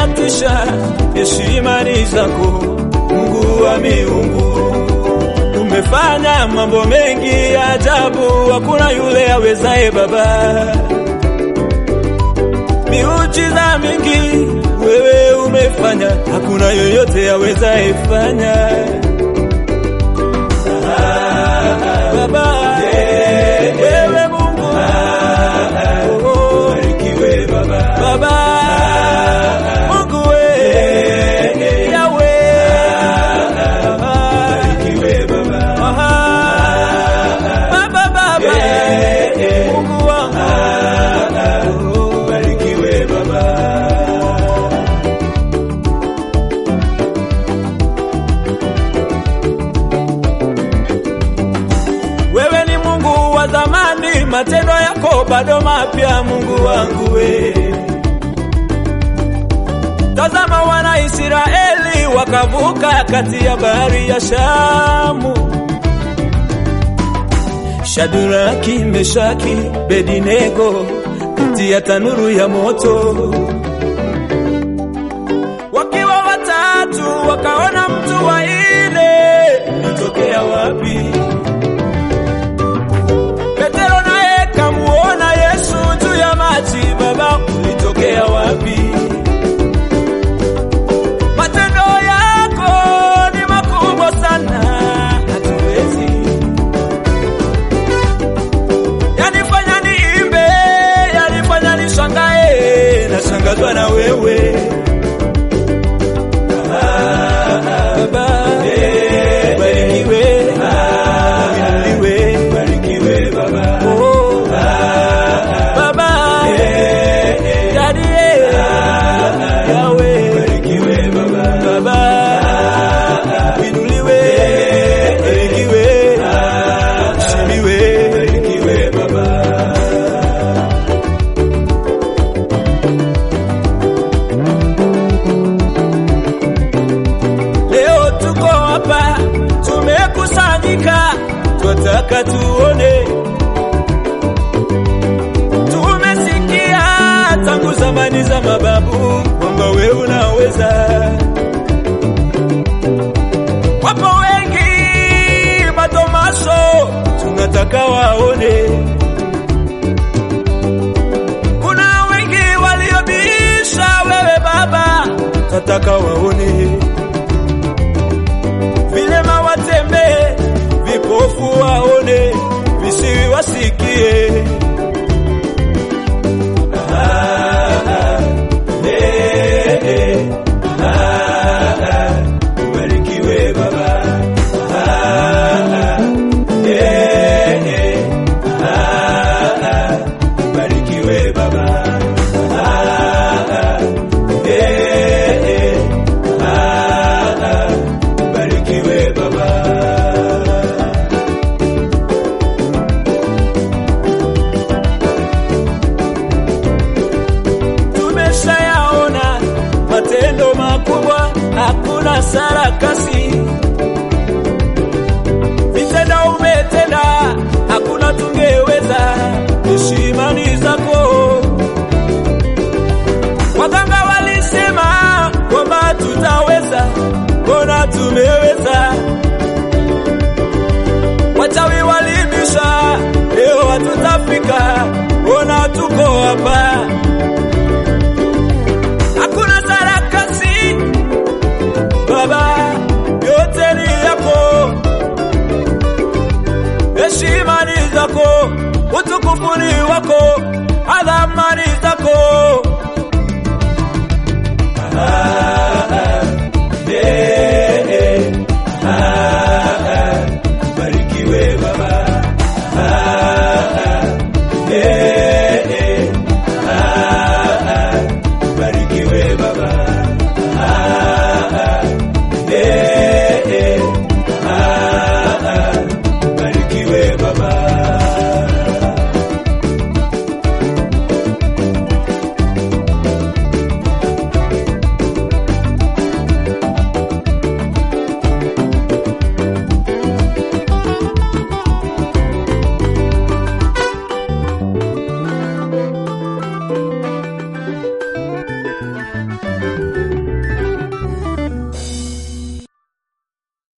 umetisha, heshima ni zako, Mungu wa miungu. Umefanya mambo mengi ya ajabu, hakuna yule awezaye Baba. Miujiza mingi wewe umefanya, hakuna yoyote awezaye fanya. Baba, wewe Mungu, oh, Barikiwe Baba, Baba, Mungu we, Yahweh, barikiwe Baba, Aha. Baba, Baba, Mungu wangu, barikiwe Baba. wewe ni Mungu wa zamani, matendo yako bado mapya, Mungu wangu we. Tazama wana Israeli wakavuka kati ya bahari ya Shamu. Shadraki, Meshaki, Bedinego kati ya tanuru ya moto. Wakiwa watatu wakaona mtu wa ile litokea wapi? Petero naye kamuona Yesu juu ya maji, Baba ulitokea wapi? Matendo yako ni makubwa sana, hatuwezi yanifanya niimbe, yanifanya nishangae, nashangazwa na wewe Baba, ubarikiwe, uinuliwe. Barikiwe Baba, Oh, Baba, Daddy, Yahweh, barikiwe Baba, Baba, inuliwe, barikiwe, ushimiwe. barikiwe Baba. Leo tuko hapa tumekusanyika, twataka tuone. Tumesikia tangu zamani za mababu kwamba we unaweza. Wapo wengi matomaso, tunataka waone. Kuna wengi waliobisha wewe Baba, tunataka waone vilema watembee, vipofu waone, visiwi wasikie. Barikiwe Baba, barikiwe Baba, barikiwe Baba. Tumeshayaona matendo makubwa, hakuna sarakasi. Vitendo umetenda, hakuna tungeweza. Heshima ni zako. Waganga walisema kwamba tutaweza, mbona tumeweza? Wachawi walibisha, leo hatutafika, mbona tuko hapa?